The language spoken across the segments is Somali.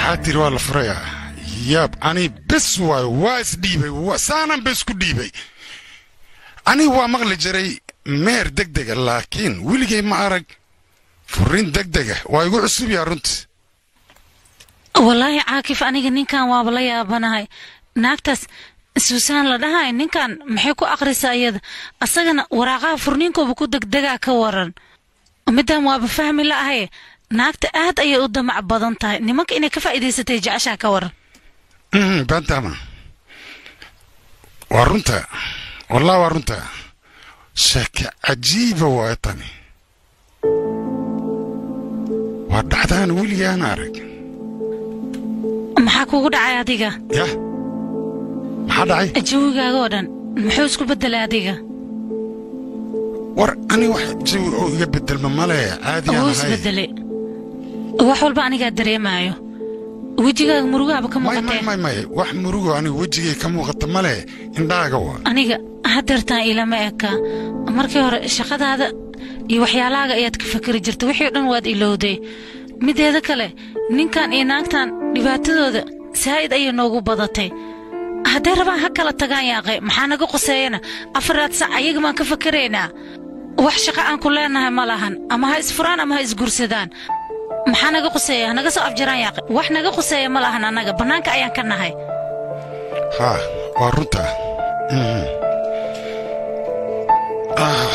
maxaa tiri waa la furayaa yaab ani bes waayo waa isdhiibay saanaan bes ku dhiibay ani waa maqli jiray meer degdega laakiin weligay ma arag furrin degdega waa igu cusub yaa runtii wallaahi caakif aniga ninkan waaba la yaabanahay naagtaas suusaan la dhahay ninkan maxay ku akhrisaa iyada asagana waraaqaha furniinkooba ku degdegaa ka waran middan waaba fahmi la'ahaye naagta aad ayay u damac badan tahay nimanka inay ka faa'iidaysatay jeceshaa ka waran bantama waa runta wallah waa runta sheeke cajiiba waay tani waa dhacdaan weligaan arag maxaa kugu dhacay adiga yah maxaa dhacay jawigaaga oo dhan muxuu isku beddelay adiga war ani wax jawi oo iga beddelma male caadiyaan wuu ahay isbeddelay wax walba anigaa dareemaayo wejigaaga murugaaba ka may may muuqatee may may wax murugo aniga wejigay ka muuqata male indhaaga waa aniga hadeertaan ilama eka markii hore shaqadaada iyo waxyaalahaaga ayaad ka fakeri jirta wixii o dhan waad ilowday mideeda kale ninkan iyo naagtan dhibaatadooda saa'id ayay noogu badatay hadday rabaan ha kala tagaan yaaqe maxaa naga qoseeyana afaraad sac ayaga baan ka fakeraynaa wax shaqo aan ku leenahay ma lahan ama ha isfuraan ama ha isgursadaan maxaa naga qoseeya hanaga soo afjaraan yaaqe wax naga qoseeya ma lahan annaga bannaanka ayaan ka nahay haa waa runta Mhm. Ah.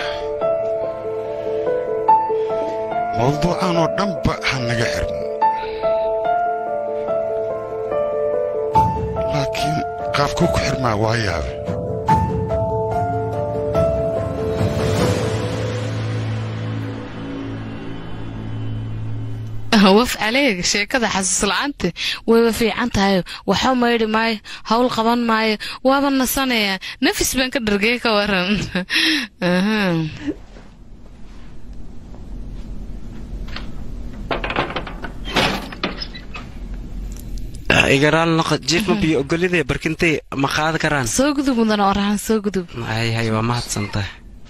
mawduucan oo dhanba ha naga xirmo laakiin qaabkuu ku xirmaa waa yaabe waf caleeg sheekada xasuus la'aanta wayba fiican tahay waxba maydhi maayo howl qaban maayo waaba nasanaya nafis baan ka dhargay ka waran Aha. igaraal noqo jiif ma biyo ogolidee barkintay ma qaadi karaan soo gudub mudan oo rahan soo gudub hay hay waa mahadsantahay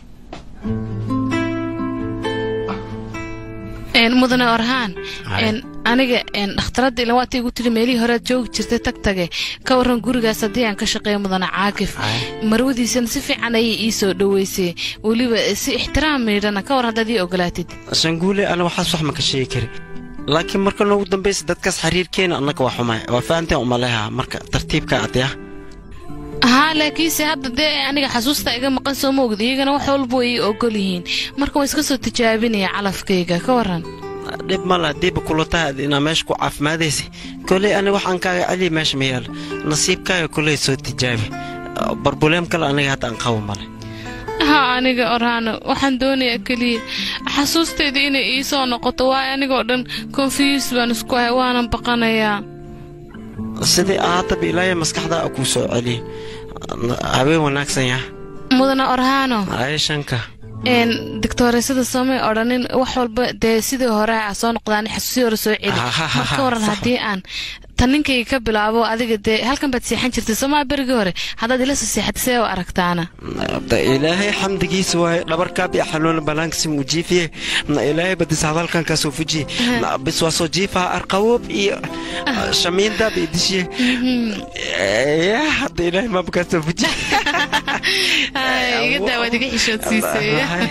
Een, mudane orhaan Hay. een, aniga een, dhakhtaradda ilan waata igu tiri meelihii horead joogi jirtay tag tage ka waran gurigaas haddii aan ka shaqeeyo mudane caakif Hay. marwadiisana si fiican ayay ii soo dhoweysay weliba si ixtiraam miidhana ka war haddaad ii ogolaatid shanguule ana waxaas wax ma ka sheegi kari laakiin marka noogu dambaysa dadkaas xiriirkeena annaga waa xumay waa fahanteen umaleha marka tartiibka adya haa laakiinse hadda dee aniga xasuusta iga maqan soo ma ogid iyagana wax walba way ii ogol yihiin marka waa iska soo tijaabinaya calafkayga ka waran dhib male haddiiba kula tahay inaa meesha ku caafimaadaysa koley ani waxaan kaaga celiya meesha ma yaalo nasiibkaaga koley soo tijaabi barbuleem kale aniga hadda aan qabo male haa aniga orhaano waxaan doonayaa keliya xasuustayda inay ii soo noqoto waayo anigoo dhan confuse baan isku ahay waanan baqanayaa sidii ahaataba ilaahay maskaxdaa kuu soo celiya habeen wanaagsan yah mudane orhaano ayshanka een doctooreysada soomay odhanin wax walba dee sidii hore a soo noqdaan xasuusii hore soo celi Ha, ha, ha, marka waran sax. haddii aan tan ninkayga ka bilaabo adiga dee halkan baad seexan jirtay soomaa berigii hore haddaad ila soo seexatay see u aragtaana Da ilaahay xamdigiisa waaye dhabarkaab iyo xanuuna banaanka si muu jiifiye na ilaahay badis hadalkan kaa soo fujiye Na bis waa soo jiifaha arqawoob iyo shamiindaab iyo dishiye ya hadda ilaahay maaba kaa soo fujiye Ay, iga daa waad iga xishoodsiisay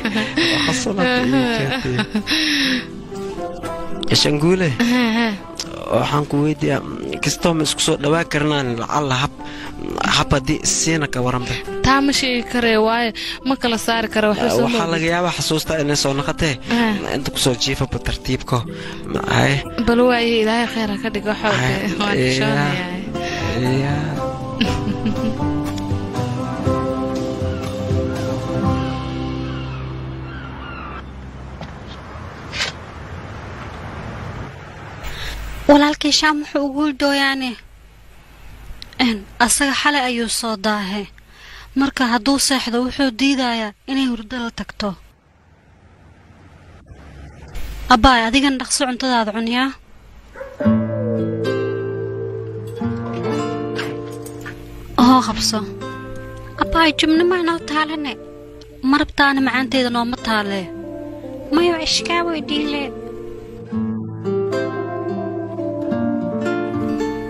shanguule waxaan ku weydiiyaa kastoo ma isku soo dhawaa karnaan lacalla hab hab haddii siina ka waranba taa ma sheegi karee waayo ma kala saari kara waxba soo waxaa ma laga yaabaa xasuusta inay soo noqotee Ah. inta kusoo jiifaba tartiibko ay bal waaye ilaahay khayr ha ka dhigo xooge Ay, waan iya. xishoonayaa ya walaalkii shaam wuxuu ugu dooyaane n asaga xalay ayuu soo daahe marka hadduu seexdo wuxuu diidayaa inay hurdo la tagto abbaay adigan dhaqso cuntadaada cunyaa oo qabso abbaay jubno ma inoo taalane marabtaana macaanteeda nooma taalee mayo ishkaa weydiile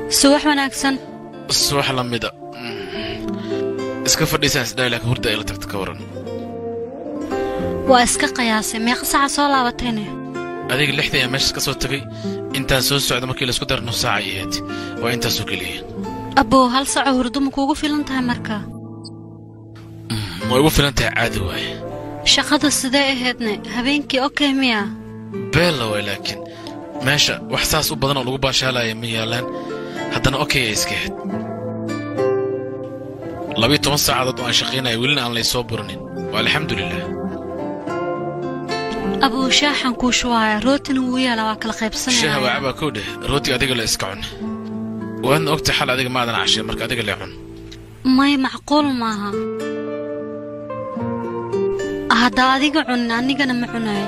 subax wanaagsan subax la mida iska fadhiisaan isdhaay laakiin hurda ay la tagta ka waran waa iska qiyaasay meeqa saca soo laabatayne adiga lixda ayaa meeshaas ka soo tegay intaan soo socda markii laisku dara nus saaca ay ahayd waa intaasoo keliya abbow hal saco hurdo ma kuugu filan tahay marka way ugu filan tahay caadi waaye shaqada sidee ahaydne habeenkii okey miya beella waay laakiin meesha wax saas u badan oo lagu baashaalaya ma yaallaan haddana okey ay iska ahayd labiyo toban saacadood oo aan shaqaynaya welina aan laysoo buranin waa alxamdulilah abuu shaaxan kuu shuwaaya rootina wuu yaalaa waa kala shaaha qaybsanaya waacabaa kow dheh rootiga adiga la iska cun waadna ogtay xal adiga maadan cashay marka adiga lee cun may macquul maaha haddaa adiga cunin anigana ma cunayo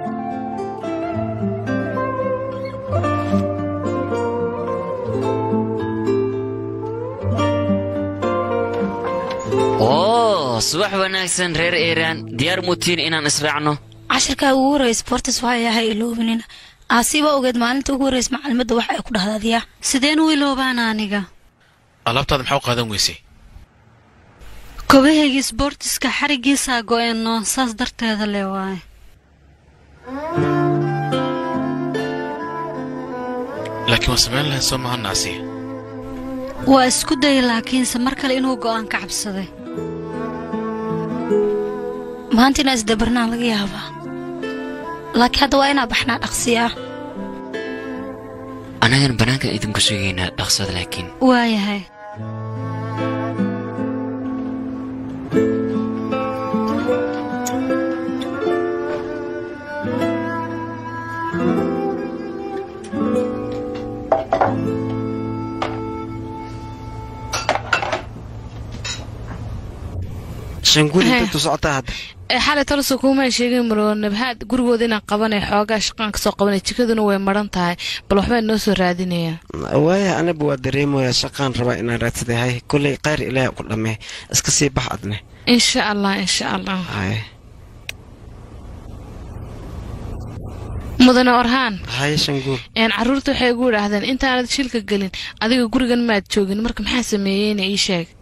oo subax wanaagsan reer iiraan diyaar muutiin inaan israacno cashirkaa ugu horreeya sportis waa yahay iloobinina aasiba ogeed maalinta ugu horreysa macalimadda wax ay ku dhahdaadiyaa sideen u iloobaana aniga alaabtaada maxaa u qaadan weysay kobahaygii sboortiska xariggiisaa go'een noo saas darteeda le waaye laakiin waan samayn lahayn soo maha naasiya waa isku dayay laakiinse mar kale inuu go'aan ka cabsaday maanta inaa isdabarnaa laga yaabaa laakiin hadda waa inaa baxnaa dhaqsiyaa annagan bannaankan idinku sugaynaa dhaqsada laakiin waayahay shanguuli Ehe. intu socotaa hadda ee xalay taliso kuumaan sheegin maroo nabhaad gurigooda inaan qabanay xoogaa shaqaan ka soo qabanay jikaduna way maran tahay bal waxbaa noo soo raadinayaa waaya aniba waa dareemaya shaqaan rabaa inaan raadsadahay kolley qayr ilaahay ku dhammee iska sii bax adne insha allah insha allah haye mudane orhaan haye shanguul een carruurta waxay igu idhaahdeen intaanad shilka gelin adiga gurigan maad joogin marka maxaa sameeyeyna ii sheeg